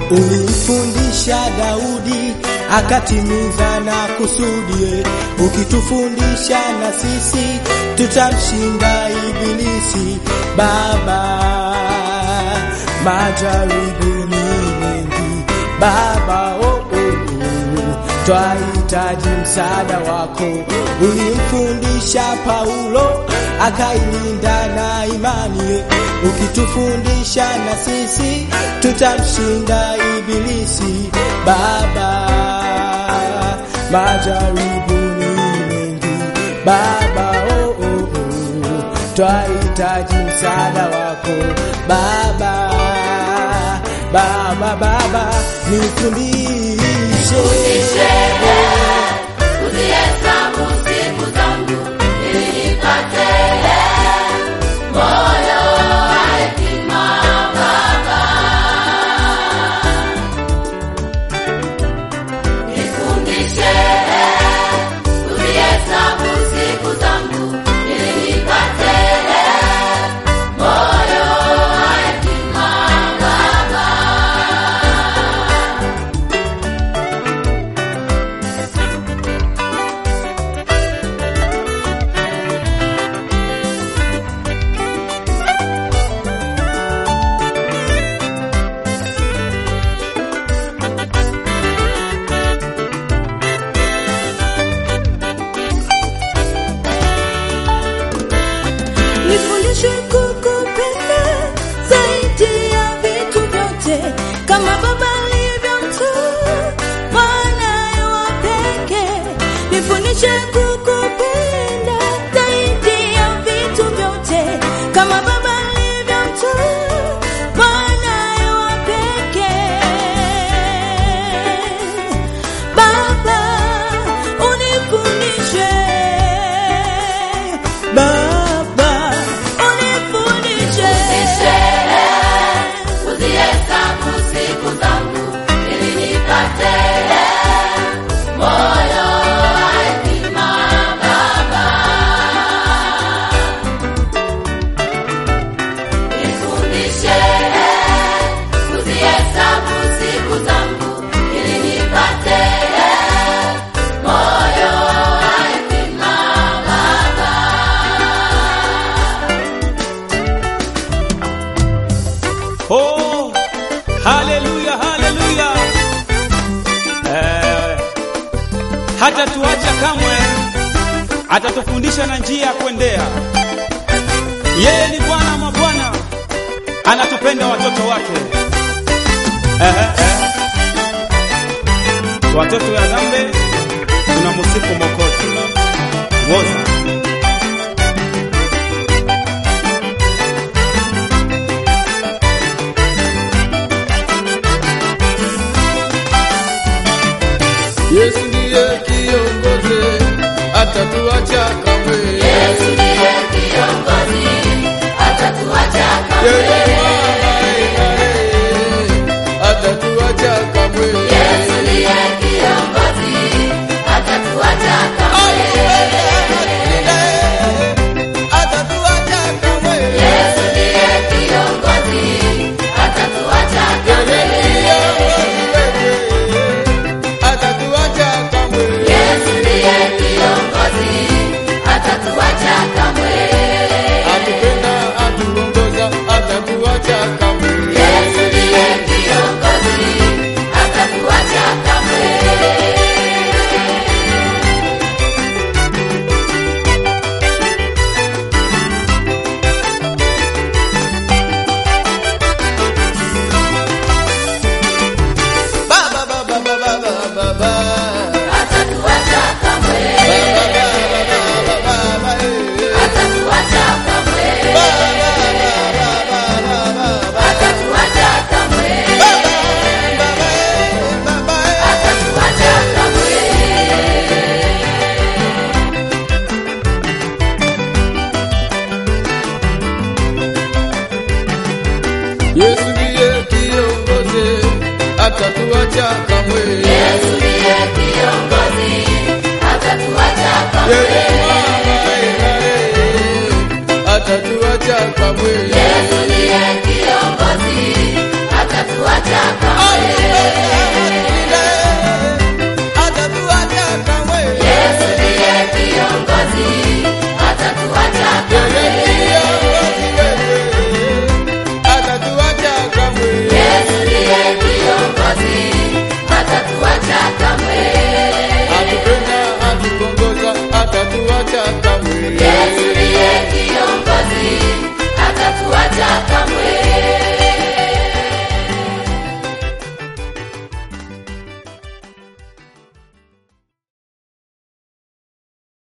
Ulimfundisha Daudi akatimiza na kusudie, ukitufundisha na sisi tutamshinda Ibilisi. Baba, majaribu ni mengi Baba, oh, oh, oh. Twahitaji msaada wako. Ulimfundisha Paulo akailinda na imani, ukitufundisha na sisi tutamshinda Ibilisi. Baba, majaribu ni mengi Baba, oh, oh, oh. Twahitaji msaada wako Baba, Baba, Baba, nifundishe Uzihesabu siku zangu ili nipate moyo wa hekima Baba. Nifundishe uzihesabu siku zangu ili nipate moyo wa hekima Baba. Nifundishe kukupenda zaidi ya vitu vyote, kama Baba alivyomtoa mwanaye wa pekee. Nifundishe kukupenda zaidi ya vitu vyote, kama Baba alivyomtoa mwanaye wa pekee. Baba, unifundishe Baba, unifundishe Uzihesabu siku zangu ili nipate moyo wa hekima Baba. Nifundishe uzihesabu siku zangu ili nipate moyo wa hekima Baba. Oh, haleluya, haleluya. Eh, hata tuacha kamwe, atatufundisha na njia ya kuendea. Yeye ni Bwana wa mabwana, anatupenda watoto wake. Eh, eh, eh. Watoto wa dhambi tunamsifu Mwokozi. Woza. Yesu ndiye kiongozi, atatuacha kamwe. Yesu ndiye kiongozi, hatatuacha kamwe. Yeye Bwana, eh, eh, atatuacha kamwe. Yesu ndiye kiongozi, hatatuacha kamwe. Atatuacha kamwe. Yesu ndiye kiongozi, hatatuacha kamwe. Atatuacha kamwe. Yesu ndiye kiongozi, hatatuacha kamwe. Atupenda, atuongoza, atatuacha kamwe. Yesu ndiye kiongozi, hatatuacha kamwe. Baba, baba, baba, baba, baba. Hatatuacha kamwe. Baba, baba, eh. Hatatuacha kamwe. Hatatuacha kamwe. Hatatuacha kamwe. Yesu ndiye kiongozi, atatuacha kamwe. Yesu ndiye kiongozi, hatatuacha Yeye kamwe. Bwana, eh, eh, atatuacha kamwe. Yesu ndiye